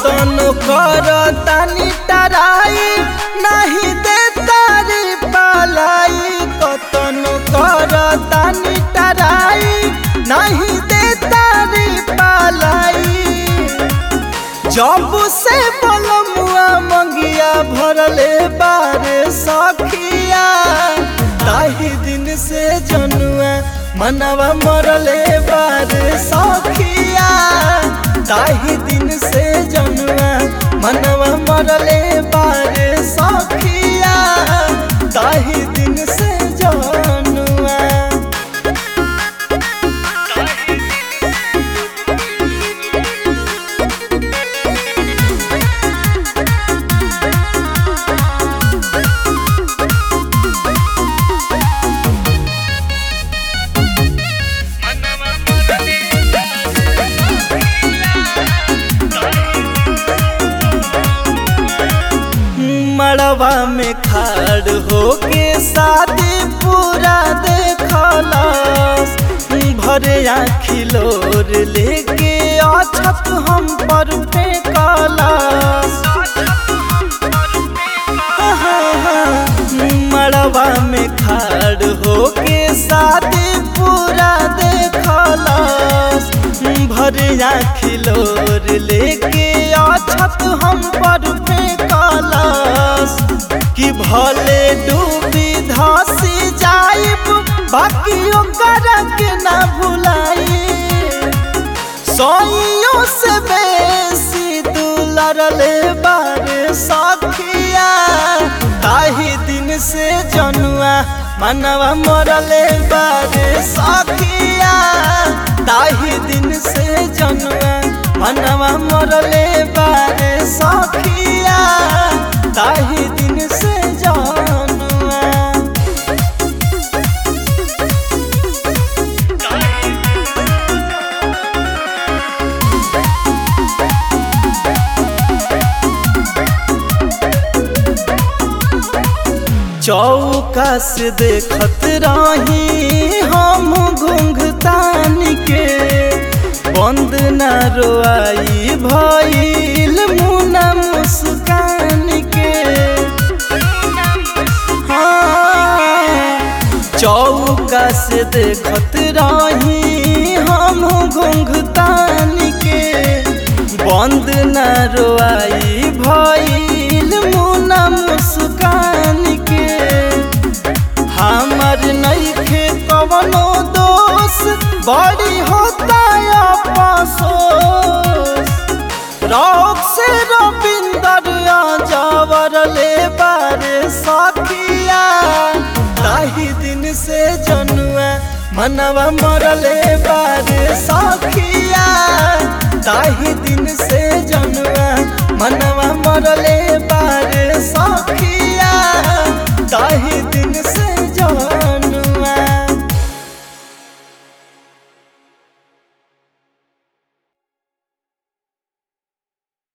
कतनो कर तानी टराई नहीं दे तारी पालाई कतनो कर तानी टराई नहीं दे तारी पालाई जब से बलमुआ मंगिया भरले बारे सखिया ताही दिन से जनुआ मनवा मरले बारे सखिया ताही दिन से जनुआ मनवा मरले बारे सखिया ताही दिन से जनुआ मड़वा में खाड़ होके शादी पूरा देखलस भरे आखिलोर लेके अछत हम पर फेंकलस मड़वा में खाड़ होके शादी पूरा देखलस भरे आखिलोर लेके अछत हम पर फेंकलस कि भले डूबी धसी जाइब बाकी ओकर के ना भुलाई सोइयों से बेसी दुलरले बारे सखिया ताही दिन से जनुआ मनवा मरले बारे सखिया ताही दिन से जनुआ मनवा मरले बारे सखिया ताही दिन से जनुआ चौका से देखत रही हम घुंघतान के बंद न रोआई भइल मुना मुस्कान के हाँ चौका से देखत रही हम घुंघतान के बंद न रोआई भइल मुना मुस्कान के हमर नइखे कवनो दोष बड़ी होता अफसोस रौक से रविंदर जावर ले बारे सखिया ताही दिन से जनुआ मनवा मरले बारे सखिया ताही दिन से जनुआ मनवा मरले बा